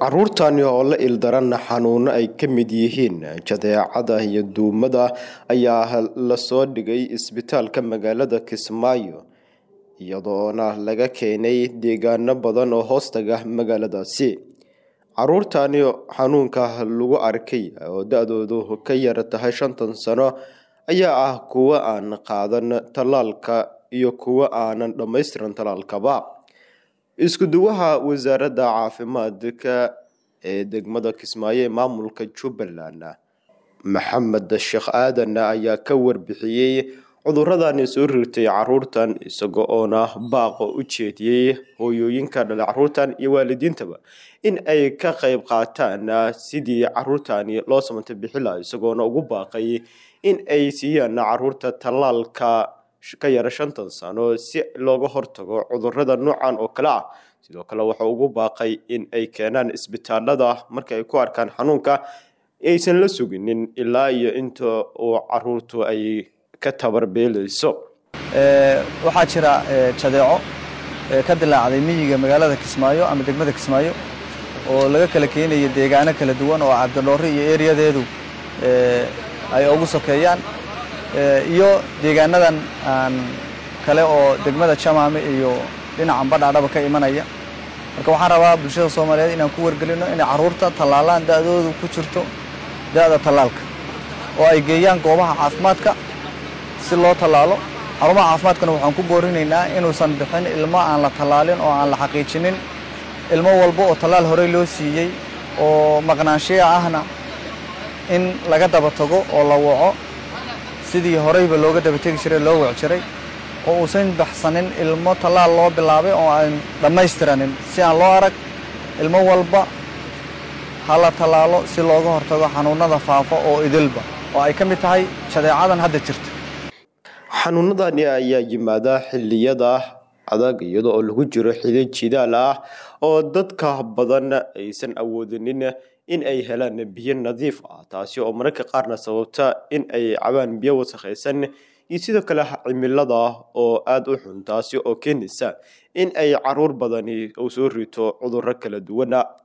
caruurtani oo la ildaran xanuuno ay ka mid yihiin jadeecada iyo duumada ayaa lasoo dhigay isbitaalka magaalada kismaayo iyadoona laga keenay deegaano badan oo hoostaga magaaladaasi caruurtani xanuunka lagu arkay oo da-doodu ka yar tahay shantan sano ayaa ah kuwo aan qaadan tallaalka iyo kuwo aanan dhammaystiran tallaalkaba isku-duwaha wasaaradda caafimaadka ee degmada kismaayo ee maamulka jubbaland maxamed sheekh aadan ayaa ka warbixiyey cuduradani soo rirtay caruurtan isaga oona baaqo u jeediyey hooyooyinka dhale caruurtan iyo waalidiintaba in ay ka qeyb qaataan sidii caruurtani loo samanta bixila isagoona ugu baaqay in ay siiyaan caruurta tallaalka ka yara shantan sano si looga hortago cudurada noocan oo kale ah sidoo kale wuxuu ugu baaqay in ay keenaan isbitaalada marka ay ku arkaan xanuunka aysan la suginin ilaa iyo inta uu caruurtu ay ka tabarbeelayso waxaa jira jadeeco ka dilaacday miyiga magaalada kismaayo ama degmada kismaayo oo laga kala keenaya deegaano kala duwan oo cabdidhoore iyo eriyadeedu ay ugu sokeeyaan iyo deegaanadan aan kale oo degmada jamaame iyo dhinacan badhaadhaba ka imanaya marka waxaan rabaa bulshada soomaaliyeed inaan ku wargelino inay carruurta tallaalaan da'doodu ku jirto da'da tallaalka oo ay geeyaan goobaha caafimaadka si loo tallaalo xarumaha caafimaadkana waxaan ku boorinaynaa inuusan bixin ilmo aan la tallaalin oo aan la xaqiijinin ilmo walba oo tallaal horey loo siiyey oo maqnaanshiya ahna in laga daba tago oo la waco sidii horeyba looga daba tegi jiray loo wac jiray oo uusan baxsanin ilmo tallaal loo bilaabay oo aan dhammaystiranin si aan loo arag ilmo walba ha la tallaalo si looga hortago xanuunada faafa oo idilba oo ay ka mid tahay jadeecadan hadda jirta xanuunadani ayaa yimaada xilliyada adag iyada oo lagu jiro xili jidaal ah oo dadka badan aysan awoodinin in ay helaan biyo nadiif ah taasi oo mararka qaarna sababta in ay cabaan biyo wasakhaysan iyo sidoo kale cimilada oo aada u xun taasi oo keenaysa in ay caruur badani u soo rito cudurro kala duwana